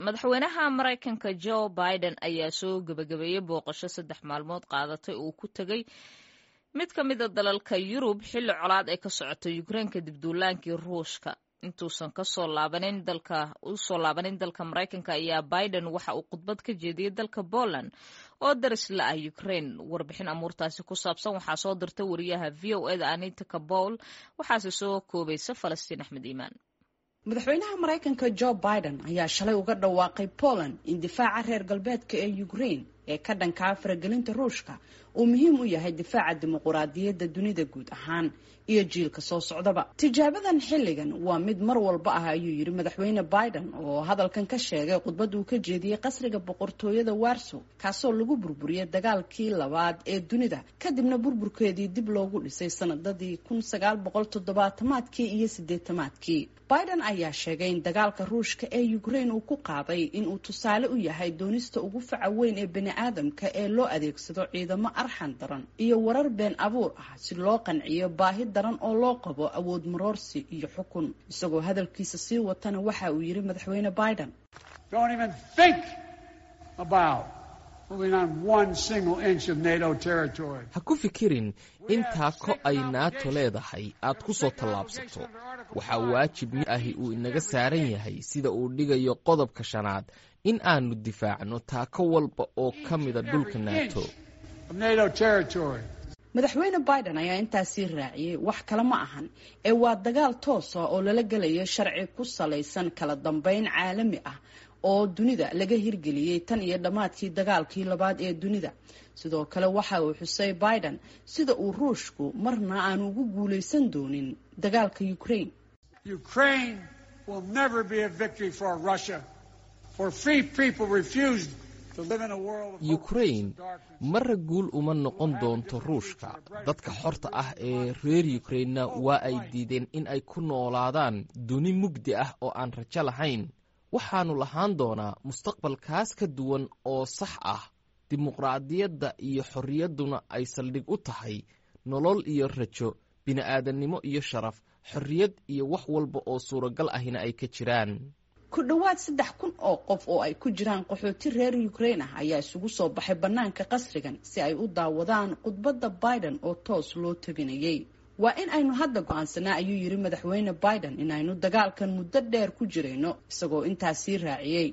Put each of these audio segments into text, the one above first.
madaxweynaha maraykanka jo biden ayaa soo gebagabeeyey booqasho saddex maalmood qaadatay uu ku tegey mid ka mida dalalka yurub xilli colaad ay ka socoto ukrein kadib duulaankii ruushka intuusan kasoo laabanin dalka usoo laabanin dalka maraykanka ayaa biden waxa uu khudbad ka jeediyey dalka poland oo daris la ah ukrain warbixin amuurtaasi ku saabsan waxaa soo dirta wariyaha v o eda anita kabowl waxaase soo koobaysa falastiin axmed iimaan madaxweynaha maraykanka jo biden ayaa shalay uga dhawaaqay poland in difaaca reer galbeedka ee ukrain ee ka dhankaa faragelinta ruushka uu muhiim u yahay difaaca dimuquraadiyadda dunida guud ahaan iyo jiilka soo socdaba tijaabadan xilligan waa mid mar walba ah ayuu yidhi madaxweyne biden oo hadalkan ka sheegay khudbad uu ka jeediyey qasriga boqortooyada warsow kaasoo lagu burburiyey dagaalkii labaad ee dunida kadibna burburkeedii dib loogu dhisay sanadadii kun sagaal boqol toddobaatamaadkii iyo sideetamaadkii biden ayaa sheegay in dagaalka ruushka ee ukrain uu ku qaaday inuu tusaale u yahay doonista ugu faca weyn ee bani aadamka ee loo adeegsado ciidamo arxan daran iyo warar been abuur ah si loo qanciyo baahi daran oo loo qabo awood maroorsi iyo xukun isagoo hadalkiisa sii watana waxa uu yidhi madaxweyne biden ha ku fikirin intaa ko ay naato leedahay aad ku soo tallaabsato waxaa waajib mid ahi uu inaga saaran yahay sida uu dhigayo qodobka shanaad in aanu difaacno taako walba oo ka mida dhulka naato madaxweyne biden ayaa intaasii raaciyey wax kale ma ahan ee waa dagaal toosa oo lala gelayo sharci ku salaysan kala dambeyn caalami ah oo dunida laga hirgeliyey tan iyo dhammaadkii dagaalkii labaad ee dunida sidoo kale waxa uu xusay biden sida uu ruushku marna aanu ugu guulaysan doonin dagaalka ukrain ukrain marra guul uma noqon doonto ruushka dadka xorta ah ee reer ukrainna waa ay diideen in ay ku noolaadaan duni mugdi ah oo aan rajo lahayn waxaannu lahaan doonaa mustaqbalkaas ka duwan oo sax ah dimuqraadiyadda iyo xorriyadduna ay saldhig u tahay nolol iyo rajo bini'aadannimo iyo sharaf xorriyad iyo wax walba oo suuragal ahina ay ka jiraan ku dhowaad saddex kun oo qof oo ay ku jiraan qaxooti reer ukrain ah ayaa isugu soo baxay bannaanka qasrigan si ay u daawadaan khudbadda biden oo toos loo tabinayay waa in aynu hadda go-aansanaa ayuu yidhi madaxweyne biden in aynu dagaalkan muddo dheer ku jirayno isagoo intaas sii raaciyey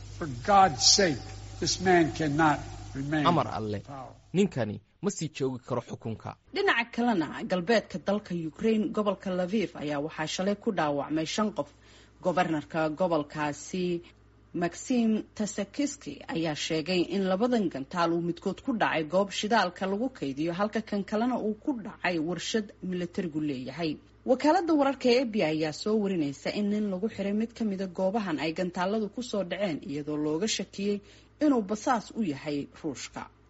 amar alle ninkani ma sii joogi karo xukunka dhinaca kalena galbeedka dalka ukrain gobolka laviv ayaa waxaa shalay ku dhaawacmay shan qof gobarnarka gobolkaasi maxim tasakiski ayaa sheegay in labadan gantaal uu midkood ku dhacay goob shidaalka lagu kaydiyo halka kan kalena uu ku dhacay warshad milatarigu leeyahay wakaalada wararka ee ebi ayaa soo warinaysa in nin lagu xiray mid ka mida goobahan ay gantaaladu kusoo dhaceen iyadoo looga shakiyey inuu basaas u yahay ruushka